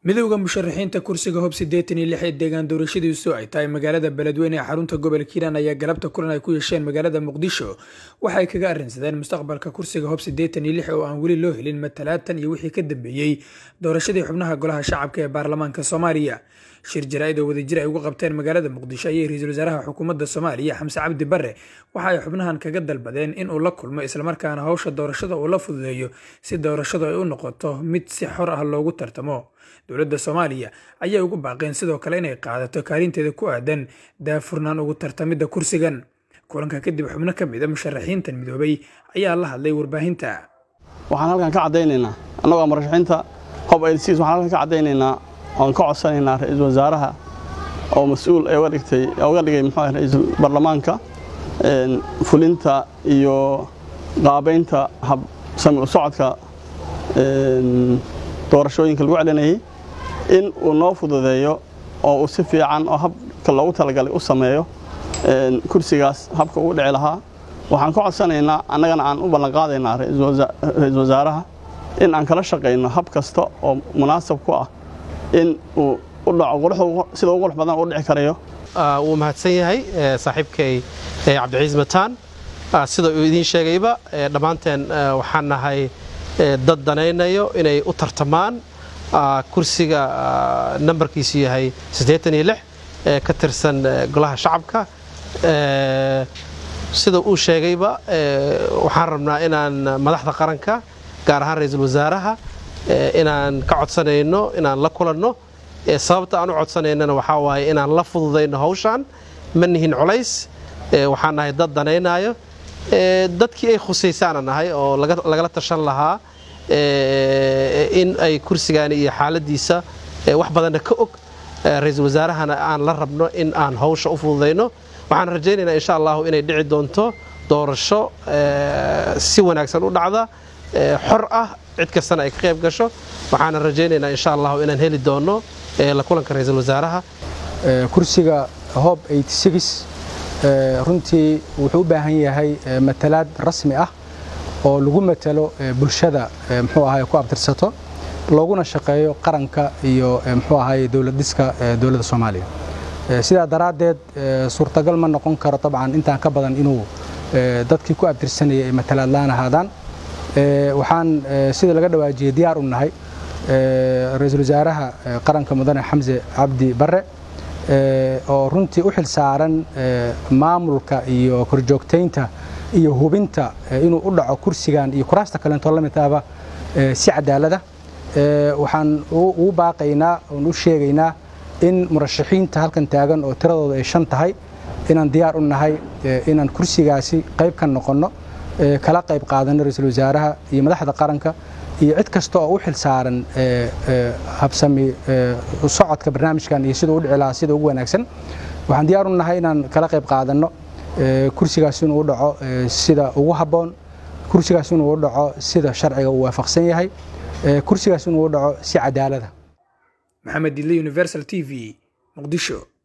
midowda musharaxiinta kursiga hob siddeetan iyo lix ee deegaan doorashadiisu ay tahay magaalada beledweyne ee xarunta gobolka hiiraan ayaa galabta kulan ay ku yeesheen magaalada muqdisho waxay kaga arrinsadeen mustaqbalka kursiga hob siddeetan iyo lix oo aan weli loo helin matalaatan iyo wixii ka dambeeyey doorashadii xubnaha golaha shacabka ee baarlamaanka soomaaliya shir jaraa-id oo wadajir ay ugu qabteen magaalada muqdisho ayay ra-iisul wasaaraha xukuumadda soomaaliya xamse cabdi bare waxa ay xubnahan kaga dalbadeen in uu la kulmo islamarkaana howsha doorashada uu la fududeeyo si doorashadu ay u noqoto mid si xor ah loogu tartamo dowladda soomaaliya ayay ugu baaqeen sidoo kale inay qaadato kaalinteeda ku aadan daafurnaan ugu tartamidda kursigan kulanka kadib xubno ka mid a musharaxiintan midoobay ayaa la hadlay warbaahinta waxaan halkan ka caddaynaynaa annagoo murashaxiinta hob elsis waxaan halkan ka caddaynaynaa oon ka codsanaynaa ra-iisul wasaaraha oo mas-uul ee uga dhigtay uga dhigay muxuu ahay ra-iisul baarlamaanka fulinta iyo qaabaynta hab sami u socodka doorashooyinka lagu celinayay in uu noo fududeeyo oo uu si fiican oo habka loogu talagalay u sameeyo kursigaas habka ugu dhici lahaa waxaan ka codsanaynaa annagana aan u ballanqaadaynaa ra-iisul wasaaraha in aan kala shaqayno hab kasta oo munaasab ku ah in uu u dhaco sida ugu qurux badan u dhici karayo wuu mahadsan yahay saaxiibkay cabdiciis mataan sida uu idiin sheegayba dhammaanteen waxaan nahay dad danaynayo inay u tartamaan kursiga nambarkiisu yahay ee ka tirsan golaha shacabka sida uu sheegayba waxaan rabnaa inaan madaxda qaranka gaar ahaan ra-iisul wasaaraha inaan ka codsanayno inaan la kulanno sababta aan u codsanaynana waxaa waaye inaan la fududayno hawshaan ma nihin culays waxaan nahay dad danaynayo dadkii ay khusaysaana nahay oo lagala tashan lahaa in ay kursigaani iyo xaaladiisa wax badanna ka og ra-iisul wasaarahana aan la rabno in aan hawsha u fududayno waxaan rajaynaynaa insha allahu inay dhici doonto doorasho si wanaagsan u dhacda xor ah cid kastana ay ka qayb gasho waxaana rajaynaynaa insha allahu inaan heli doono la kulanka ra-iisul wasaaraha kursiga hob runtii wuxuu u baahan yahay matalaad rasmi ah oo lagu matalo bulshada muxuu ahay ku abtirsato looguna shaqeeyo qaranka iyo muxuu ahay dowlad dhiska dowladda soomaaliya sidaa daraaddeed suurtagal ma noqon karo dabcan intaan ka badan inuu dadkii ku abtirsanayay ay matalaad laan ahaadaan waxaan sida laga dhawaajiyey diyaar u nahay ra-iisul wasaaraha qaranka mudane xamse cabdi bare oo runtii u xil saaran maamulka iyo korjoogtaynta iyo hubinta inuu u dhaco kursigan iyo kuraasta kaleentoo la mid ahba si cadaalada waxaan ugu baaqaynaa oon u sheegaynaa in murashaxiinta halkan taagan oo tiradooda ay shan tahay inaan diyaar u nahay inaan kursigaasi qayb ka noqonno kala qayb qaadano ra-iisul wasaaraha iyo madaxda qaranka iyo cid kasta oo u xil saaran habsami socodka barnaamijkan iyo siduu u dhici lahaa sida ugu wanaagsan waxaan diyaar u nahay inaan kala qayb qaadanno kursigaas inuu u dhaco sida ugu habboon kursigaas inuu u dhaco sida sharciga uu waafaqsan yahay kursigaas inuu u dhaco si cadaalada maxamed didle universal t v muqdisho